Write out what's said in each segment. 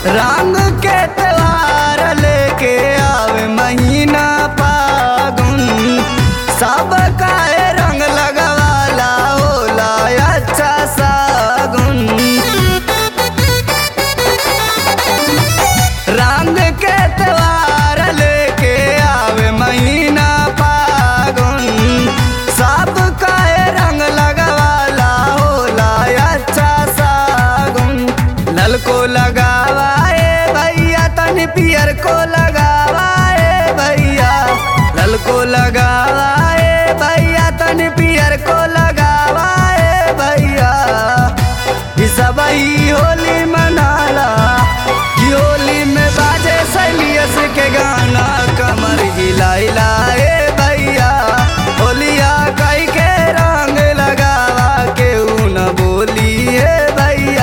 रंग के त्योहार लेके आवे महीना फागुन सब काहे रंग लगवाला होला अच्छा सागुन रंग के त्योहार लेके आवे महीना फागुन सब काहे रंग लगवाला होला अच्छा सागुन लल को लगावाए भैया तनी पियर को लगावाए भैया लल को लगावाए भैया तनी पियर को लगावाए भैया ई सब ही होली मनाला कि होली में बाजे सैलियस के गाना कमर हिलाइला ए भैया होलिया कई के रंग लगावा के न बोली ए भैया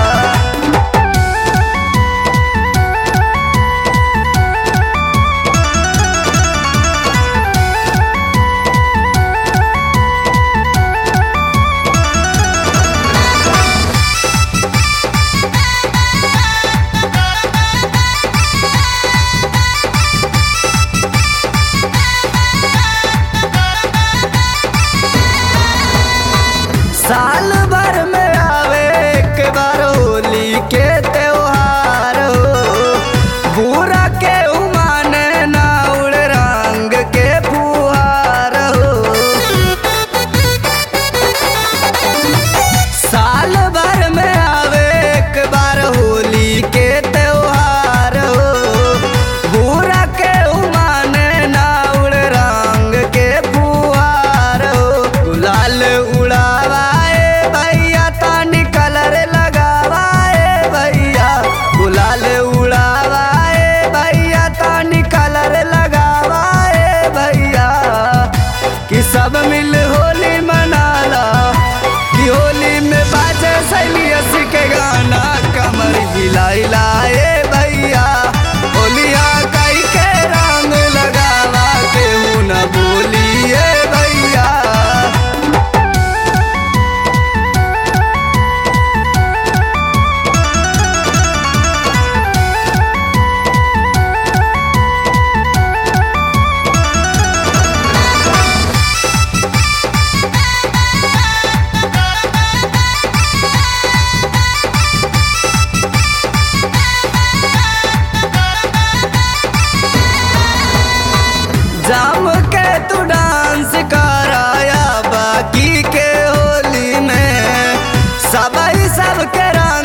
साल भर में आवे एक बार होली के त्योहार हो बुरा के उमाने ना उड़ रंग के फुहार हो साल भर में आवे एक बार होली के त्योहार हो बुरा के उमाने ना उड़ रंग के फुहार हो गुलाल उड़ावाए भैया तानी कलर लगावाए भैया गुलाल उड़ावाए भैया तानी कलर लगावाए भैया कि सब मिल होली मनाला कि होली में बाजे सैलियस के गाना कमर हिलाइला ए भैया होलिया कई के रंग लगावा केहू न बोली ए भैया जाम के तू डांस कराया बाकी के होली में सब ही सब के रंग